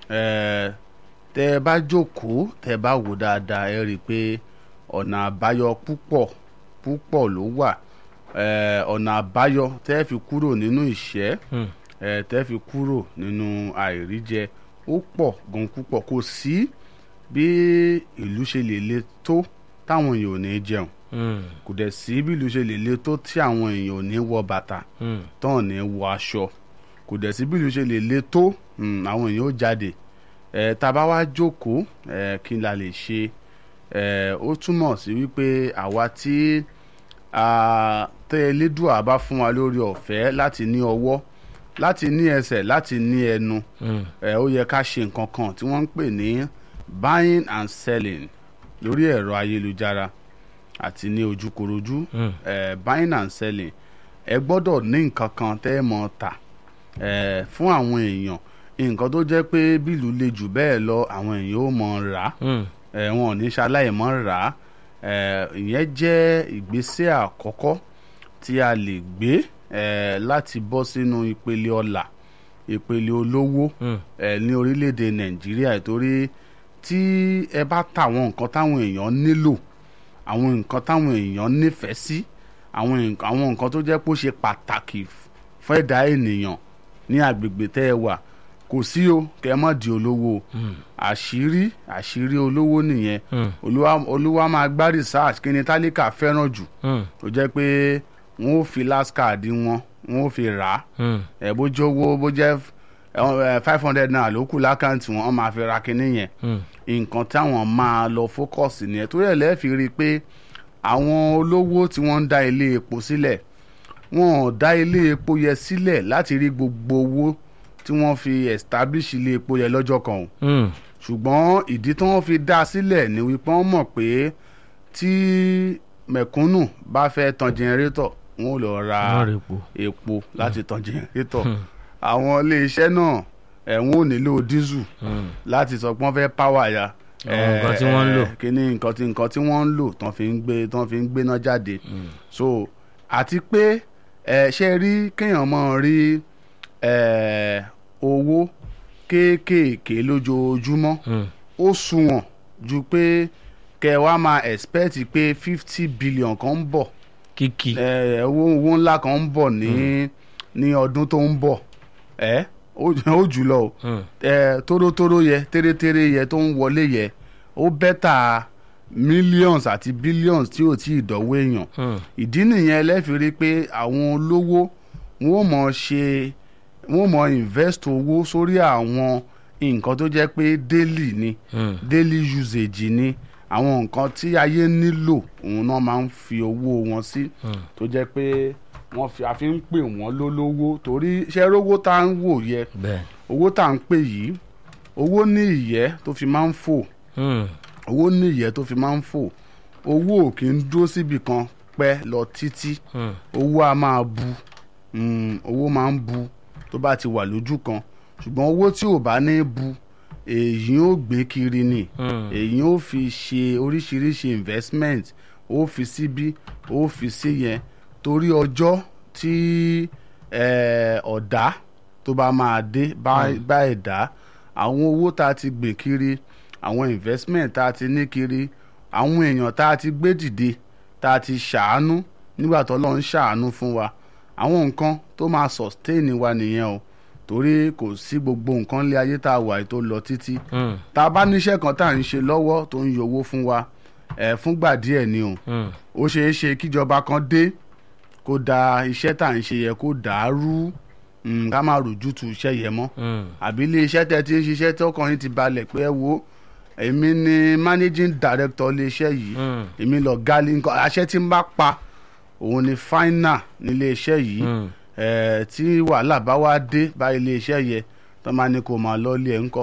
eh, tẹ́ ẹ bá jókòó tẹ́ ẹ bá wò dáadáa ẹ rí i pé ọ̀nà àbáyọ púpọ̀ púpọ̀ ló wà Eh, ọ̀nà àbáyọ tẹ́ ẹ fi kúrò nínú ìṣẹ́ Hmm. eh, tẹ́ ẹ fi kúrò nínú àìríjẹ ó pọ̀ gan púpọ̀ kò sí bí ìlú ṣe lè le tó táwọn èèyàn ò ní jẹun Hmm. kò dẹ̀ sí bí ìlú ṣe lè le tó tí àwọn èèyàn ò ní wọ bàtà Hmm. tán ò ní wọ aṣọ kò dẹ̀ sí bí ìlú ṣe lè le tó mm, àwọn èèyàn ó jáde ẹ̀ tá a bá wá jókòó ẹ̀ kí n la lè ṣe ẹ̀ ó túmọ̀ sí wípé àwa tí a tẹ́ elédùà bá fún wa lórí ọ̀fẹ́ láti ní ọwọ́ láti ní ẹsẹ̀ láti ní ẹnu Hmm. ẹ ó yẹ ká ṣe nǹkan kan tí wọ́n ń pè ní buying and selling lórí ẹ̀rọ ayélujára àti ní ojúkorojú Hmm. ẹ buying and selling ẹ gbọ́dọ̀ ní nǹkan kan tẹ́ ẹ mọ̀ tà ẹ fún àwọn èèyàn nǹkan tó jẹ́ pé bílù le jù bẹ́ẹ̀ lọ àwọn èèyàn ó mọ̀ rà á Hmm. ẹ wọn ò ní ṣaláì mọ́ rà á ẹ ìyẹn jẹ́ ìgbésẹ̀ àkọ́kọ́ tí a lè gbé ẹ láti bọ́ sínú ìpele ọlà ìpele olówó Hmm. ẹ ní orílẹ̀-èdè nàìjíríà torí tí ẹ bá ta àwọn nǹkan táwọn èèyàn nílò àwọn nǹkan táwọn èèyàn nífẹ̀ẹ́ sí àwọn nǹkan àwọn nǹkan tó jẹ́ pé ó ṣe pàtàkì f- fún ẹ̀dá ènìyàn ní agbègbè tẹ́ ẹ wà kò sí o kẹ́ ẹ má di olówó o Hmm. àṣírí àṣírí olówó nìyẹn Hmm. olúwa olúwa máa gbá research kí ni tálíkà fẹ́ràn jù Hmm. tó jẹ́ pé wọ́n ó fi last card wọn wọ́n ó fi rà á Hmm. ẹ bó jẹ́ owó bó jẹ́ five hundred naira ló kù lákàntì wọn wọ́n máa fi ra kinní yẹn Hmm. nǹkan táwọn máa lọ fókọ̀sì nìyẹn torí ẹ̀ lẹ́ẹ̀ fi rí i pé àwọn olówó tí wọ́n ń dá ilé epo sílẹ̀ wọn ò dá ilé epo yẹn sílẹ̀ láti rí gbogbo owó tí wọ́n fi establish ilé epo yẹn lọ́jọ́ kan o Hmm. ṣùgbọ́n ìdí tí wọ́n fi dá a sílẹ̀ ni wípé wọ́n mọ̀ pé tí mẹ̀kúnnù bá fẹ́ tan jẹnẹrétọ̀ wọn ò lọ ra Wọ́n rè po. epo láti tan jẹnẹrétọ̀ àwọn iléeṣẹ́ náà ẹ̀ wọ́n ò nílò dísù Hmm. láti sọ pé wọ́n fẹ́ páwà ya Àwọn nǹkan tí wọ́n ń lò. kíní nǹkan tí nǹkan tí wọ́n ń lò tán fi ń gbé tán fi ń gbéná jáde so àti pé ẹ ṣe rí kéèyàn mọ̀ rí ẹ owó kéékèèké lójoojúmọ́ Hmm. ó sunwọ̀n ju pé kẹ wá máa expect pé fifty billion kan ń bọ̀ Kìkì. ẹ owó owó ńlá kan ń bọ̀ ní ní ọdún tó ń bọ̀ ẹ ó ó jùlọ o Hmm. ẹ tórótóró yẹ térétéré yẹ tó ń wọlé yẹ ó bẹ́tà millions àti billions tí ò tí ì dọ́wọ́ èèyàn Hmm. ìdí nìyẹn lẹ́fi rí pé àwọn olówó wọn ò mọ̀ ṣe wọn ò mọ̀ invest owó sórí àwọn nǹkan tó jẹ́ pé daily ni Hmm. daily usage ni àwọn nǹkan tí ayé nílò òun náà máa ń fi owó wọn sí Hmm. tó jẹ́ pé wọ́n fi àfi ń pè wọ́n lólówó torí iṣẹ́ rówó tá à ń wò yẹ Bẹ́ẹ̀. owó tá à ń pè yìí owó ní ìyẹ́ tó fi máa ń fò Hmm. owó ní ìyẹ́ tó fi máa ń fò owó ò kì í dúró síbì kan pẹ́ lọ títí Hmm. owó a máa bu mm, owó máa ń bu tó bá ti wà lójú kan ṣùgbọ́n owó tí ò bá ní bu èyí ò gbé kiri ni Hmm. èyí ò fi ṣe oríṣiríṣi investment ó fi síbí ó fi sí yẹn torí ọjọ́ tí eh, ọ̀dá tó bá máa dé bá bá ẹ̀dá àwọn owó tá a ti gbìn kiri àwọn investment tá a ti ní kiri àwọn èèyàn tá a ti gbé dìde tá a ti ṣàánú nígbà tó lọ́n ń ṣàánú fún wa àwọn nǹkan tó máa sustain wa nìyẹn o torí kò sí gbogbo nǹkan lé ayé tá a wà yìí tó lọ títí Hmm. tá a bá níṣẹ́ kan tá à ń ṣe lọ́wọ́ tó ń yọ owó fún wa ẹ̀ fúngbà díẹ̀ ni o Hmm. ó ṣeé ṣe kíjọba kan dé kó da iṣẹ́ tá à ń ṣe yẹ kó dàrú mm, ká má rojú tu iṣẹ́ yẹn mọ́ Hmm. àbí ilé iṣẹ́ tẹ́ ti ń ṣiṣẹ́ tí ọkàn yín ti balẹ̀ pé ẹ wo èmi ni managing director ilé iṣẹ́ yìí Hmm. èmi lọ gali nǹkan àṣẹ tí ń bá pa òun ni final nílé iṣẹ́ yìí Hmm. ẹ̀ tí wàhálà bá wá dé bá ilé iṣẹ́ yẹ tó máa ní kó máa lọ ilé ẹ̀ ńkọ́